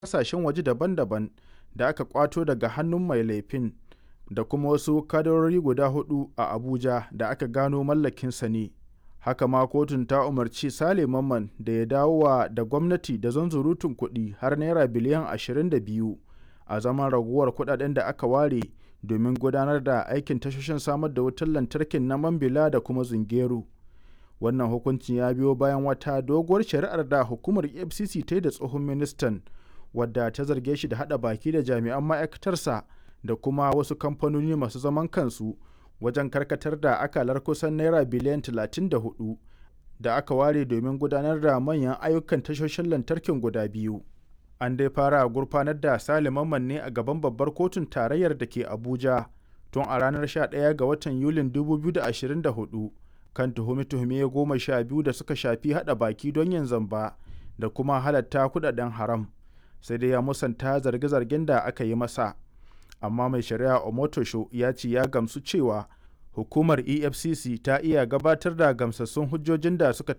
ƙasashen waje daban-daban da aka ƙwato daga hannun mai laifin da kuma wasu kadarori guda huɗu a Abuja da aka gano mallakinsa ne. Haka ma kotun ta umarci Sale Mamman da ya dawowa da gwamnati da zunzurutun kuɗi har Naira biliyan 22 a zaman ragowar kuɗaɗen da aka ware domin gudanar da aikin tashoshin samar da wutar lantarkin na Mambila da kuma Zungeru. Wannan hukuncin ya biyo bayan wata doguwar shari'ar da hukumar EFCC ta yi da tsohon ministan, wadda ta zarge shi da haɗa baki da jami'an ma'aikatarsa da kuma wasu kamfanoni masu zaman kansu wajen karkatar da akalar kusan Naira biliyan 34 da aka ware domin gudanar da manyan ayyukan tashoshin lantarkin guda biyu. An dai fara gurfanar da Sale Mamman ne a gaban babbar kotun tarayyar da ke Abuja tun a ranar 11 ga watan Yulin 2024 kan tuhume-tuhume goma sha biyu da suka shafi haɗa baki don yin zamba da kuma halatta kuɗaɗen haram. Sai dai ya musanta zarge-zargen da aka yi masa. Amma mai shari'a Omotosho ya ce ya gamsu cewa hukumar EFCC ta iya gabatar da gamsassun hujjojin da suka